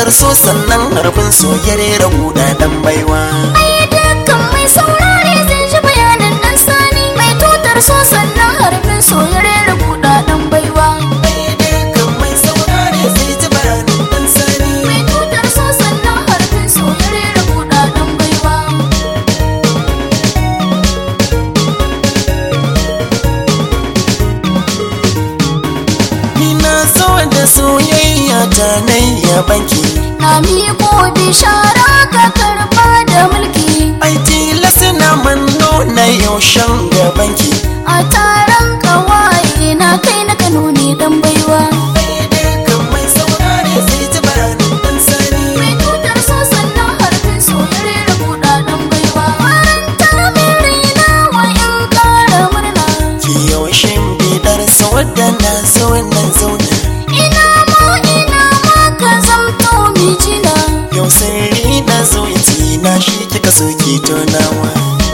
tutar so sannan harfin so ya rera guda dan baiwa ai dukkan mai saurare zai ji bayanan dan sani mai tutar so sannan harfin so ya rera kudaden baiwa kan mai saurare sai ji bayanin dan sani mai tutar so sannan harfin so ya rera kudaden baiwa ni na so da soyayya ta nayya banki na miko bishara ka karba da mulki ai tilas na manno na yaushen gabanki a taron kawaye na kai na kano ne dan baiwa kan mai saurare sai ji bayanin dan sani mai tutar so sannan harfin so ya rera kudaden baiwa faranta min raina wa in kara murna ki yaushen bidar sa wadda na zo na zauna ina ma ina ma ka zamto mijina yau sirri na zo na shi kika so ki tonawa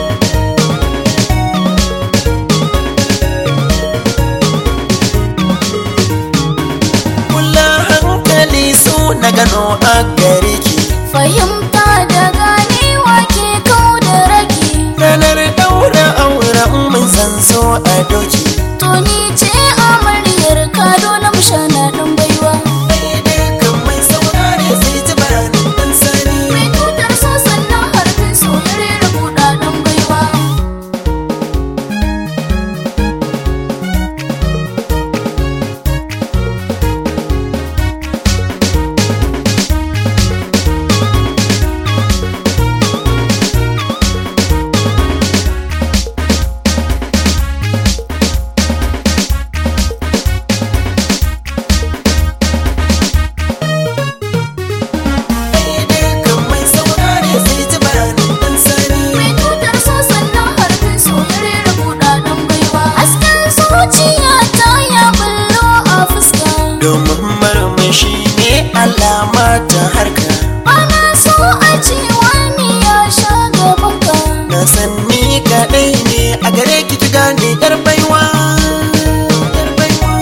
kula hankali su na gano a gare ki fahimta da ganewa ke kau da rage ranar daura auren mun zan zo a doki to ni ce amaryar ka dole mu shana dan baiwa kan mai saurare sai ji bayanin dan sani mai tutar so sannan harfin so ya rera kudaden baiwa kan mai saurare sai ji bayanin dan sani mai tutar so sannan harfin so ya rera kudaden baiwa hasken zuciya ta ya bullo a fuska domin marmashi ne alama ta harka ana so a ce wani ya sha gabanka na san ni kaɗai ne a gare ki ki gane yar baiwa yar baiwa,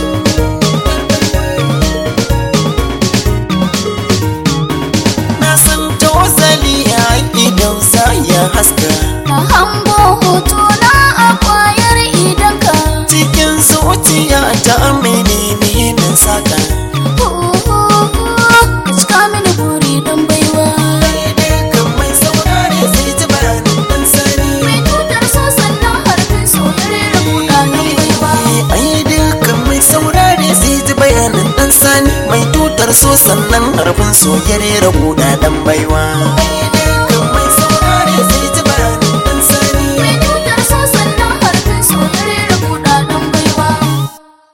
na san tozali a idan za ya haska na hango hoto na a kwayar idanka cikin zuciya ta menene na saka ka cika mini buri don baiwa kan mai saurare sai ji bayanin dan sani mai tutar so sannan harfin so ya rera kudaden baiwa ai dukkan mai saurare sai ji bayanin dan sani mai tutar so sannan harfin so ya rera guda dan baiwa